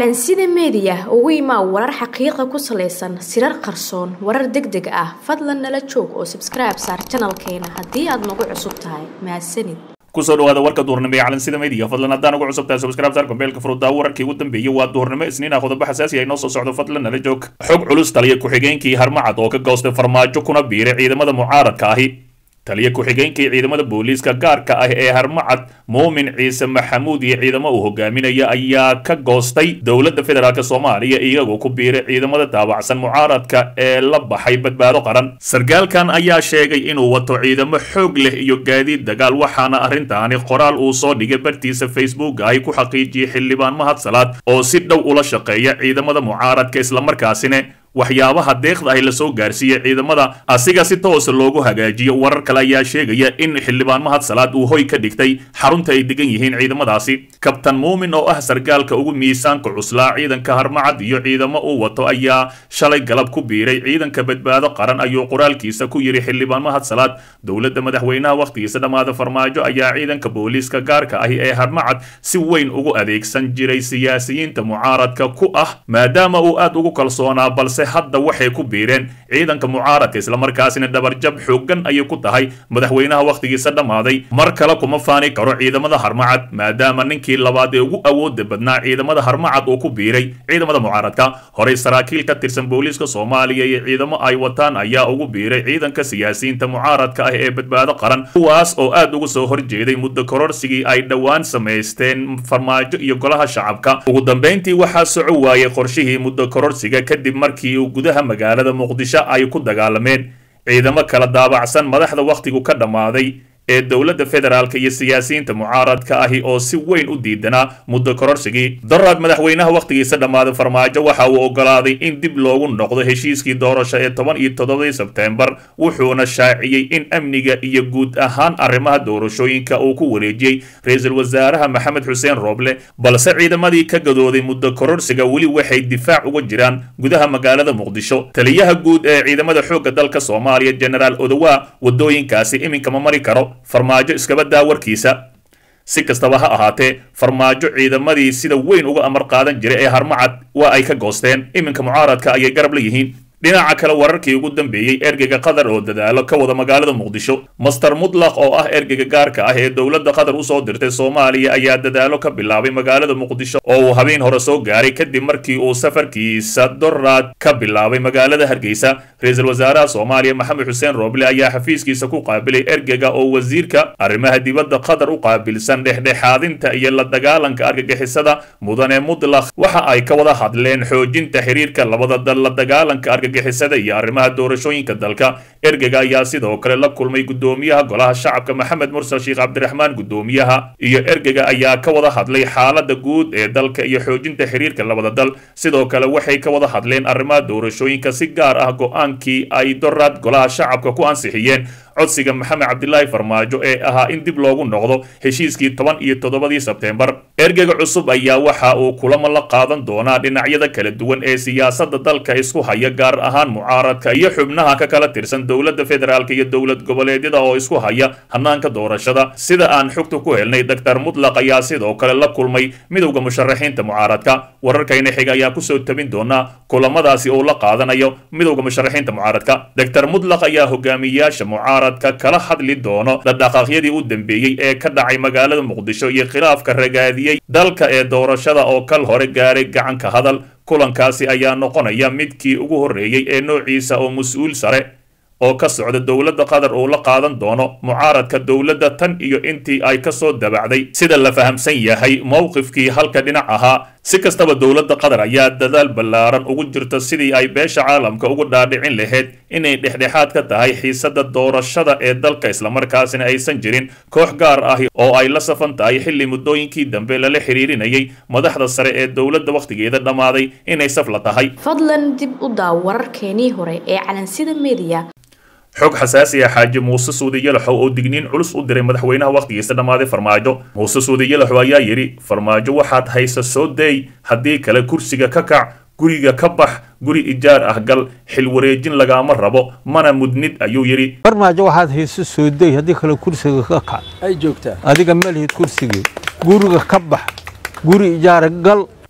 calansida meediya ugu imaa warar xaqiiqa ku salaysan sirar qarsoon warar deg deg ah fadlan nala joog oo sabskribe saar janalkeena haddii aad nagu cusub tahay mahadsanid kusoo dhawaada warka duurnimo ee calansida media fadlan haddaan ugu cusubtahay subscribe saar kombeelka furuddaa wararkii ugu dambeeyey waa duurnimo isniin ah qodobo xasaasi ah inoo soo socdo fadlan nala joog xog culus taliya ku-xigeenkii harmacad oo ka goostay farmaajo kuna biiray ciidamada mucaaradka ahi taliya ku-xigeenkii ciidamada booliiska gaarka ah ee harmacad muumin ciise maxamuud iyo ciidamo uu hogaaminaya ayaa ka goostay dowladda federaalk soomaaliya iyagoo ku biiray ciidamada daabacsan mucaaradka ee la baxay badbaado qaran sarkaalkan ayaa sheegay inuu wato ciidamo xoog leh iyo gaadiid dagaal waxaana arrintaani qoraal uu soo dhigay bartiisa facebook ay ku xaqiijiyey xildhibaan mahad salaad oo si dhow ula shaqeeya ciidamada mucaaradka islamarkaasina waxyaabaha deeqda ahi lasoo gaarsiiyey ciidamada asiga si toosa loogu hagaajiyo warar kale ayaa sheegaya in xildhibaan mahad salaad uu hoy ka dhigtay xarunta ay degan yihiin ciidamadaasi kabtan muumin oo ah sarkaalka ugu miisaanka cuslaa ciidanka harmacad iyo ciidamo uu wato ayaa shalay galab ku biiray ciidanka badbaado qaran ayuu qoraalkiisa ku yidhi xildhibaan mahad salaad dowladda madaxweynaha wakhtigiisa dhammaada farmaajo ayaa ciidanka booliiska gaarka ahi ee harmacad si weyn ugu adeegsan jiray siyaasiyiinta mucaaradka ku ah maadaama uu aad ugu kalsoonaa balse hadda waxay ku biireen ciidanka mucaaradka islamarkaasina dhabarjab xooggan ayay ku tahay madaxweynaha wakhtigiisa dhammaaday mar kale kuma faani karo ciidamada harmacad maadaama ninkii labaad ee ugu awooda badnaa ciidamada harmacad uu ku biiray ciidamada mucaaradka horey saraakiil ka tirsan booliiska soomaaliya iyo ciidamo ay wataan ayaa ugu biiray ciidanka siyaasiyiinta mucaaradka ah ee badbaado qaran kuwaas oo aad uga soo horjeeday muddo kororsigii ay dhowaan samaysteen farmaajo iyo golaha shacabka ugu dambayntii waxaa soco waayey qorshihii muddo kororsiga kadib markii gudaha magaalada muqdisho ay ku dagaalameen ciidamo kala daabacsan madaxda wakhtigu ka dhammaaday ee dowladda federaalk iyo siyaasiyiinta mucaaradka ahi oo si weyn u diidanaa muddo kororsigii daraad madaxweynaha wakhtigiisa dhammaaday farmaajo waxa uu ogolaaday in dib loogu noqdo heshiiskii doorasho ee toban iyo toddobadii sebteembar wuxuuna shaaciyey in amniga iyo guud ahaan arrimaha doorashooyinka uu ku wareejiyey ra-iisul wasaaraha maxamed xuseen rooble balse ciidamadii ka gadooday muddo kororsiga weli waxay difaac uga jiraan gudaha magaalada muqdisho taliyaha guud ee ciidamada xoogga dalka soomaaliya genaraal odowa wadooyinkaasi iminka ma mari karo farmaajo iskaba daa warkiisa si kastaba ha ahaatee farmaajo ciidamadii sida weyn uga amar qaadan jiray ee harmacad waa ay ka goosteen iminka mucaaradka ayay garab la yihiin dhinaca kale wararkii ugu dambeeyey ergeyga qatar oo dadaalo ka wada magaalada muqdisho master mutlaq oo ah ergeyga gaarka ah ee dowladda qatar usoo dirtay soomaaliya ayaa dadaalo ka bilaabay magaalada muqdisho oo uu habeen hore soo gaaray kadib markii uu safarkiisa doraad ka bilaabay magaalada hargeysa ra-iisul wasaaraha soomaaliya maxamed xuseen rooble ayaa xafiiskiisa ku qaabilay ergeyga oo wasiirka arrimaha dibadda qatar u qaabilsan dhexdhexaadinta iyo la dagaalanka argagixisada mudane mutlaq waxa ay ka wada hadleen xoojinta xiriirka labada dal la dagaalanka argagixisada iyo arrimaha doorashooyinka dalka ergeyga ayaa sidoo kale la kulmay gudoomiyaha golaha shacabka maxamed mursal sheekh cabdiraxmaan gudoomiyaha iyo ergeyga ayaa ka wada hadlay xaalada guud ee dalka iyo xoojinta xiriirka labada dal sidoo kale waxay ka wada hadleen arrimaha doorashooyinka si gaar ah go-aankii ay doraad golaha shacabka ku ansixiyeen codsiga maxamed cabdilaahi farmaajo ee ahaa in dib loogu noqdo heshiiskii toban iyo toddobadii sebteembar ergeyga cusub ayaa waxa uu kulamo la qaadan doonaa dhinacyada kala duwan ee siyaasadda dalka isku haya gaar ahaan mucaaradka iyo xubnaha ka kala tirsan dowladda federaalk iyo dowlad goboleedyada oo isku haya hanaanka doorashada sida aan xogta ku helnay doctor mutlaq ayaa sidoo kale la kulmay midowda musharaxiinta mucaaradka wararkayna xiga ayaa kusoo tabin doonaa kulamadaasi uu la qaadanayo midowda musharaxiinta mucaaradka doctor mutlaq ayaa hogaamiyayaasha mucaarad kala hadli doono dhaqdhaqaaqyadii u dambeeyey ee ka dhacay magaalada muqdisho iyo khilaafka ragaadiyey dalka ee doorashada oo kal hore gaaray gacanka hadal kulankaasi ayaa noqonaya midkii ugu horreeyey ee noociisa oo mas-uul sare oo ka socda dowladda qatar uu la qaadan doono mucaaradka dowladda tan iyo intii ay ka soo dabacday sida la fahamsan yahay mowqifkii halka dhinac ahaa si kastaba dowladda qatar ayaa dadaal ballaaran ugu jirta sidii ay beesha caalamka ugu dhaadhicin lahayd inay dhexdhexaad ka tahay xiisadda doorashada ee dalka islamarkaasina aysan jirin koox gaar ahi oo ay la safan tahay xilli muddooyinkii dambe lala xiriirinayay madaxda sare ee dowladda wakhtigeeda dhammaaday inay saf la tahay fadlan dib u daaw wararkeenii hore ee calansida meediya xog xasaasi ah xaaji muuse suudi yalaxow oo digniin culus u diray madaxweynaha wakhtigiisa dhammaaday farmaajo muuse suudi yalaxow ayaa yidhi farmaajo waxaad haysa soo deey haddii kale kursiga ka kac guriga ka bax guri ijaar ah gal xil wareejin lagaama rabo mana mudnid ayuu yidhi farmaajo waxaad hayso soo dey haddii kale kursiga ka kac ay joogtaa adiga ma lihid kursigii guriga ka bax guri ijaara gal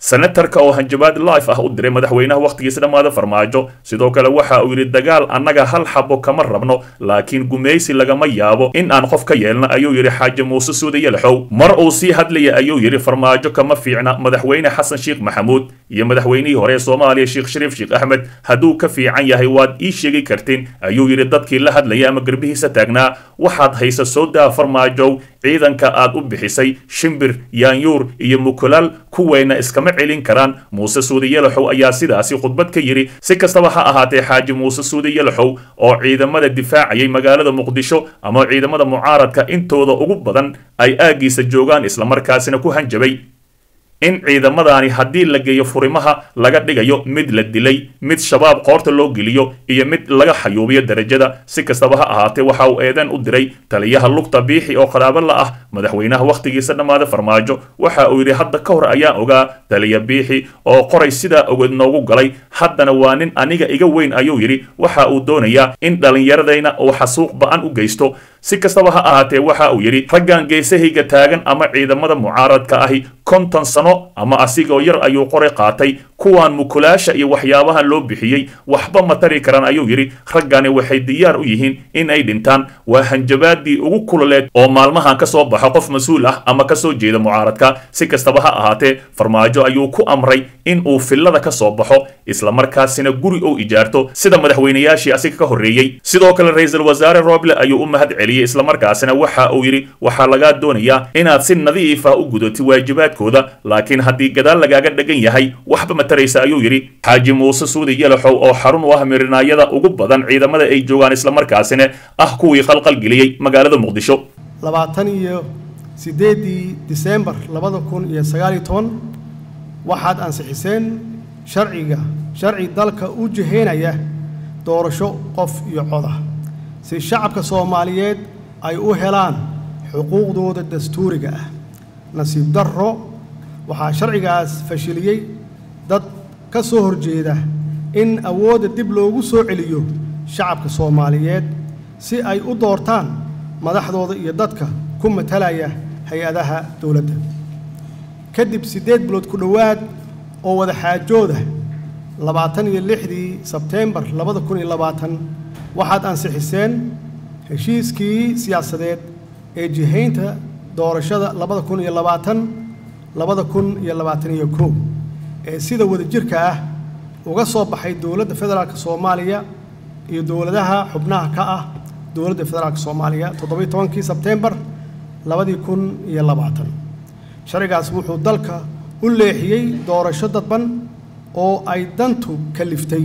senatarka oo hanjabaad life ah u diray madaxweynaha wakhtigiisa dhammaada farmaajo sidoo kale waxa uu yidhi dagaal annaga hal xabo kama rabno laakiin gumaysi lagama yaabo in aan qof ka yeelno ayuu yidhi xaaji muuse suude yalaxow mar uu sii hadlaya ayuu yidhi farmaajo kama fiicna madaxweyne xasan sheekh maxamuud iyo madaxweynihii hore ee soomaaliya sheekh shariif sheekh axmed hadduu ka fiican yahay waad ii sheegi kartiin ayuu yidhi dadkii la hadlaya ama garbihiisa taagnaa waxaad haysa soo daa farmaajow ciidanka aad u bixisay shimbir yaanyuur iyo mukulaal kuweyna iskama celin karaan muuse suude yalaxow ayaa sidaasi khudbad ka yidhi si kastaba ha ahaatee xaaji muuse suude yalaxow oo ciidamada difaacayay magaalada muqdisho ama ciidamada mucaaradka intooda ugu badan ay aaggiisa joogaan islamarkaasina ku hanjabay in ciidamadaani haddii la geeyo furimaha laga dhigayo mid la dilay mid shabaab qoorta loo geliyo iyo mid laga xayuubiyo darajada si kastaba ha ahaatee waxa uu eedeen u diray taliyaha lugta biixi oo qaraabo la ah madaxweynaha wakhtigiisa dhammaada farmaajo waxa uu yidhi hadda ka hor ayaan ogaa taliya biixi oo qoray sidaa ogeed noogu galay haddana waa nin aniga iga weyn ayuu yidhi waxa uu doonayaa in dhallinyaradayna uu xasuuq ba-an u geysto si kastaba ha ahaatee waxa uu yidhi raggan geesahayga taagan ama ciidamada mucaaradka ahi konton sano ama asigoo yar ayuu qoray qaatay kuwaan mukulaasha iyo waxyaabahan loo bixiyey waxba ma tari karaan ayuu yidhi raggani waxay diyaar u yihiin in ay dhintaan waa hanjabaadii ugu kululeed oo maalmahan ka soo baxo qof mas-uul ah ama ka soo jeeda mucaaradka si kastaba ha ahaatee farmaajo ayuu ku amray in uu fillada ka soo baxo islamarkaasina guri uu ijaarto sida madaxweynayaashii asiga ka horreeyey sidoo kale ra-iisul wasaare roble ayuu u mahad celiyey islamarkaasina waxa uu yidhi waxaa lagaa doonayaa inaad si nadiif ah u gudatid waajibaadkooda laakiin haddii gadaal lagaaga dhegan yahay waxba ma taraysa ayuu yidhi xaaji muuse suudi yalaxow oo xarun u ah mirinaayada ugu badan ciidamada ay joogaan islamarkaasina ah kuwii khalqalgeliyey magaalada muqdisho labaatan iyo siddeeddii diseembar labada kun iyo sagaal iyo toban waxaad ansixiseen sharciga sharci dalka u jihaynaya doorasho qof iyo coda si shacabka soomaaliyeed ay u helaan xuquuqdooda dastuuriga ah nasiib darro waxaa sharcigaas fashiliyey dad ka soo horjeeda in awoodda dib loogu soo celiyo shacabka soomaaliyeed si ay u doortaan madaxdooda iyo dadka ku matalaya hay-adaha dowladda kadib siddeed bilood ku dhowaad oo wada xaajooda labaatan iyo lixdii sebteembar labada kun iyo labaatan waxaad ansixiseen heshiiskii siyaasadeed ee jihaynta doorashada labada kun iyo labaatan labada kun iyo labaatan iyo kow ee sida wadajirka ah uga soo baxay dowladda federaalk soomaaliya iyo dowladaha xubnaha ka ah dowladda federaalk soomaaliya toddobiyo tobankii sebteembar labadii kun iyo labaatan sharcigaas wuxuu dalka u leexiyey doorasho dadban oo ay dantu kaliftay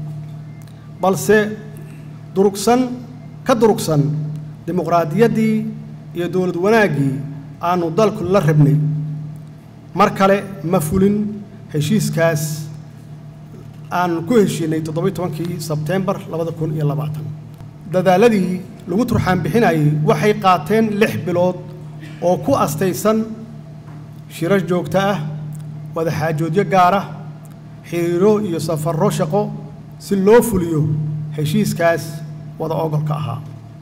balse durugsan ka durugsan dimuqraadiyaddii iyo dowlad wanaaggii aanu dalku la rabnay mar kale ma fulin heshiiskaas aan ku heshiinay toddobiyo tobankii sebteembar labada kun iyo labaatan dadaaladii lagu turxaan bixinayay waxay qaateen lix bilood oo ku astaysan shirar joogto ah wadaxaajoodyo gaar ah xiriiro iyo safarro shaqo si loo fuliyo heshiiskaas wada ogolka ahaa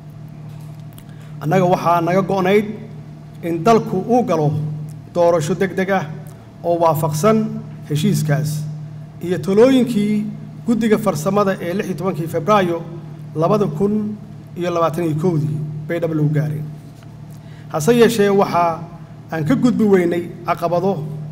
annaga waxaa naga go'nayd in dalku uu galo doorasho deg deg ah oo waafaqsan heshiiskaas iyo talooyinkii guddiga farsamada ee lix iyo tobankii febraayo labada kun iyo labaatan iyo kowdii bay dhab lagu gaareen hase yeeshee waxaa aan ka gudbi weynay caqabado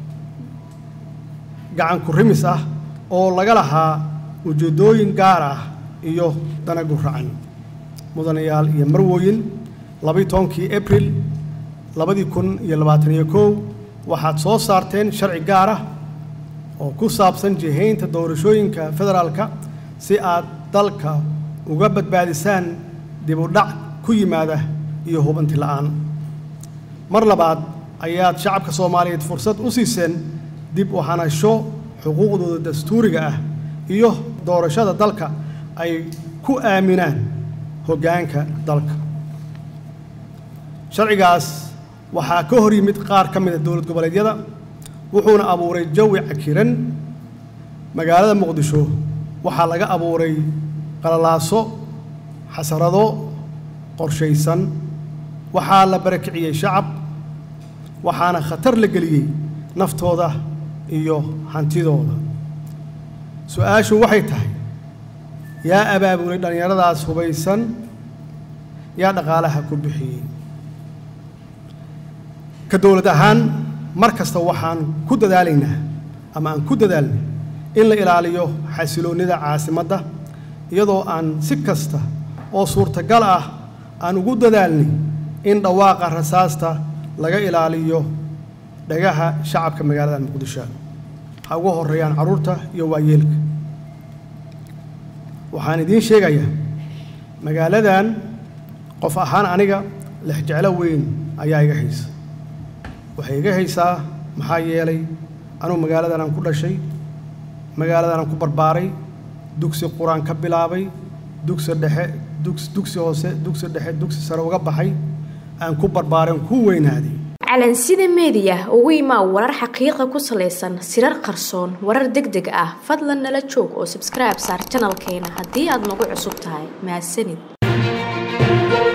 gacan ku rimis ah oo laga lahaa ujeeddooyin gaar ah iyo dana guracan mudanayaal iyo marwooyin labaiyo tobankii abril labadii kun iyo labaatan iyo kow waxaad soo saarteen sharci gaar ah oo ku saabsan jihaynta doorashooyinka federaalka si aad dalka uga badbaadisaan dib u dhac ku yimaada iyo hubanti la'aan mar labaad ayaad shacabka soomaaliyeed fursad u siiseen dib u hanasho xuquuqdooda dastuuriga ah iyo doorashada dalka ay ku aaminaan hoggaanka dalka sharcigaas waxaa ka hor yimid qaar ka mid a dowlad goboleedyada wuxuuna abuuray jawi cakiran magaalada muqdisho waxaa laga abuuray qalalaaso xasarado qorshaysan waxaa la barakiciyey shacab waxaana khatar la geliyey naftooda iyo hantidooda su-aashu waxay tahay yaa abaabulay dhallinyaradaas hubaysan yaa dhaqaalaha ku bixiyey ka dowlad ahaan mar kasta waxaan ku dadaalaynaa ama aan ku dadaalnay in la ilaaliyo xasiloonnida caasimadda iyadoo aan si kasta oo suurtagal ah aan ugu dadaalnay in dhawaaqa rasaasta laga ilaaliyo dhagaha shacabka magaalada muqdisho ha ugu horreeyaan carruurta iyo waayeelka waxaan idiin sheegayaa magaaladan qof ahaan aniga lexjeclo weyn ayaa iga haysa waxay iga haysaa maxaa yeelay anugu magaaladan aan ku dhashay magaaladan aan ku barbaaray dugsi qur-aan ka bilaabay dugsi dhexe dugs dugsi hoose dugsi dhexe dugsi sare uga baxay aan ku barbaaray aan ku weynaaday calansida meediya ugu imaa warar xaqiiqa ku salaysan sirar qarsoon warar deg deg ah fadlan nala joog oo subscribe saar janalkeena haddii aad nagu cusub tahay mahadsanid